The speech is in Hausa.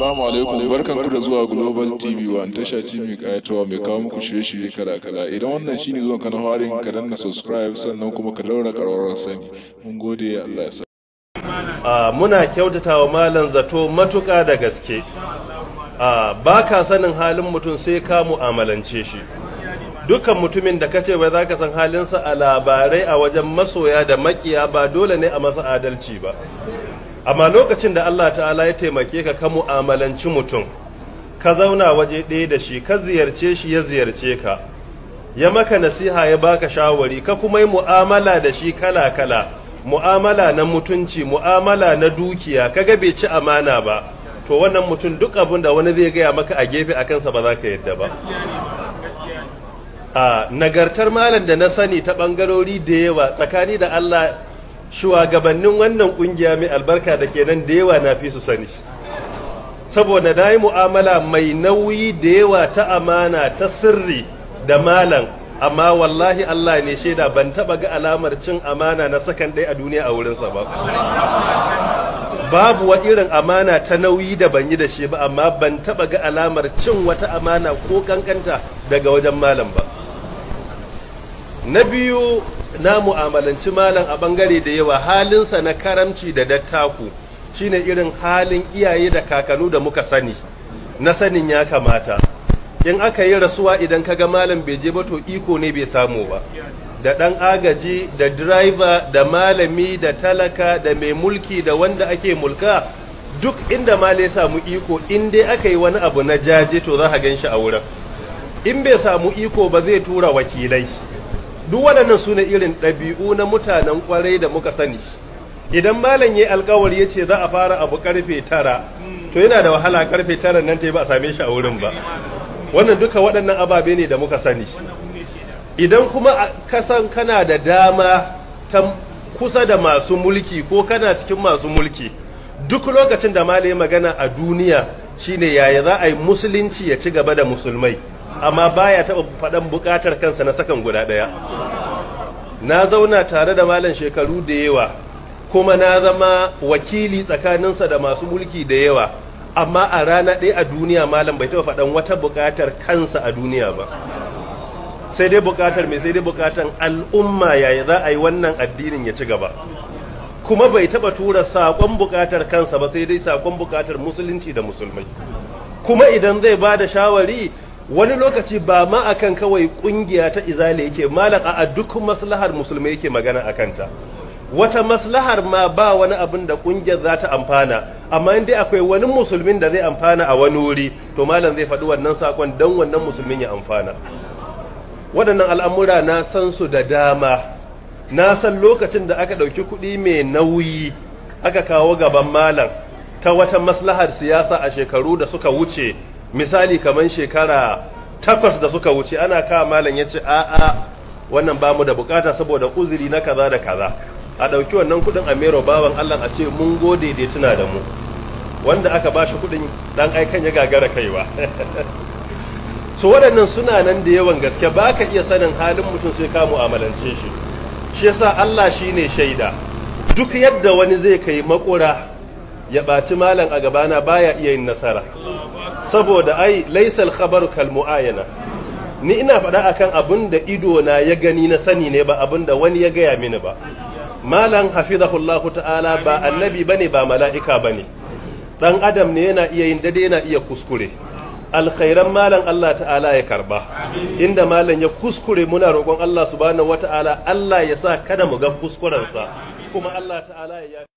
Assalamu alaikum barkanku da zuwa Global TV One tasha ce mai kayatawa mai kawo muku shirye-shirye kala-kala idan wannan shine zuwan ka na harin ka danna subscribe sannan kuma ka daura ƙararrawar sani mun gode Allah ya sa a muna kyautata wa malam zato matuƙa da gaske a ba ka sanin halin mutum sai ka mu'amalance shi dukkan mutumin da kace bai za ka san halinsa a labarai a wajen masoya da makiya ba dole ne a masa adalci ba amma lokacin da Allah ta'ala ya taimake ka ka mu'amalanci mutum ka zauna waje ɗaya da shi ka ziyarce shi ya ziyarce ka ya maka nasiha ya baka shawari ka kuma yi mu'amala da shi kala-kala mu'amala na mutunci mu'amala na dukiya kaga bai ci amana ba to wannan mutum duk abin da wani zai gaya maka a gefe a kansa ba za ka yadda ba a nagartar malam da na sani ta bangarori da yawa tsakani da Allah shugabannin wannan kungiya mai albarka da kenan da yawa na fi su sani saboda na yi mu'amala mai nauyi da yawa ta amana ta sirri da malam amma wallahi Allah ne shaida ban taba ga alamar cin amana na sakan ɗaya a duniya a wurinsa ba babu wa irin amana ta nauyi da ban yi da shi ba amma ban taba ga alamar cin wata amana ko kankanta daga wajen malam ba na biyu na mu'amalanci malam a bangare da yawa halinsa na karamci da dattaku shine irin halin iyaye da kakanu da muka sani na sanin ya kamata in aka yi rasuwa idan kaga malam bai je ba to iko ne bai samu ba da ɗan agaji da driver da malami da talaka da mai mulki da wanda ake mulka duk inda malai samu iko in dai aka yi wani abu na jaje to za a gan shi a wurin in bai samu iko ba zai tura wakilai duk waɗannan su ne irin ɗabi'u na mutanen ƙwarai da muka sani idan malam ya alkawari ya ce za a fara abu karfe tara to yana da wahala karfe tara nan ta yi ba a same shi a wurin ba wannan duka waɗannan ababe ne da muka sani idan kuma kasan kana da dama ta kusa da masu mulki ko kana cikin masu mulki duk lokacin da malai magana a duniya shine yaya za a yi musulunci ya ci gaba da musulmai amma baya taɓa faɗan buƙatar kansa na sakan guda ɗaya na zauna tare da malam shekaru da yawa kuma na zama wakili tsakaninsa da masu mulki da yawa amma a rana ɗaya a duniya malam bai taɓa faɗan wata buƙatar kansa a duniya ba sai dai buƙatar mai sai dai buƙatar al'umma yaya za a yi wannan addinin ya ci gaba kuma bai taɓa tura saƙon buƙatar kansa ba sai dai saƙon buƙatar musulunci da musulmai kuma idan zai ba da shawari wani lokaci ba ma akan kawai ƙungiya ta izali yake malam a duk maslahar musulmai yake magana a kanta wata maslahar ma ba wani abin da kungiyar za ta amfana amma in dai akwai wani musulmin da zai amfana a wani wuri to malam zai faɗi wannan sakon don wannan musulmin ya amfana waɗannan al'amura na san su da dama na san lokacin da aka ɗauki kuɗi mai nauyi aka kawo gaban malam ta wata maslahar siyasa a shekaru da suka wuce misali kamar shekara takwas da suka wuce ana kawo malam ya ce a'a wannan ba mu da bukata saboda uzuri na kaza da kaza a ɗauki wannan kuɗin a mero bawan Allah a ce mun gode da tuna da mu wanda aka ba shi kuɗin ɗan aikan ya gagara kaiwa so waɗannan suna nan da yawan gaske ba ka iya sanin halin mutum sai ka mu'amalance shi shi yasa Allah shi ne shaida duk yadda wani zai kai makura ya ɓaci malam a gabana baya iya yin nasara saboda ai laisal khabaru kal mu'ayana ni ina faɗa akan abin da ido na ya gani na sani ne ba abin da wani ya gaya mini ba malam hafizahullahu ta'ala ba annabi bane ba mala'ika bane dan adam ne yana iya yin dade yana iya kuskure alkhairan malam Allah ta'ala ya karba inda malam ya kuskure muna roƙon Allah subhanahu wata'ala Allah ya sa kada mu ga kuskurensa kuma Allah ta'ala ya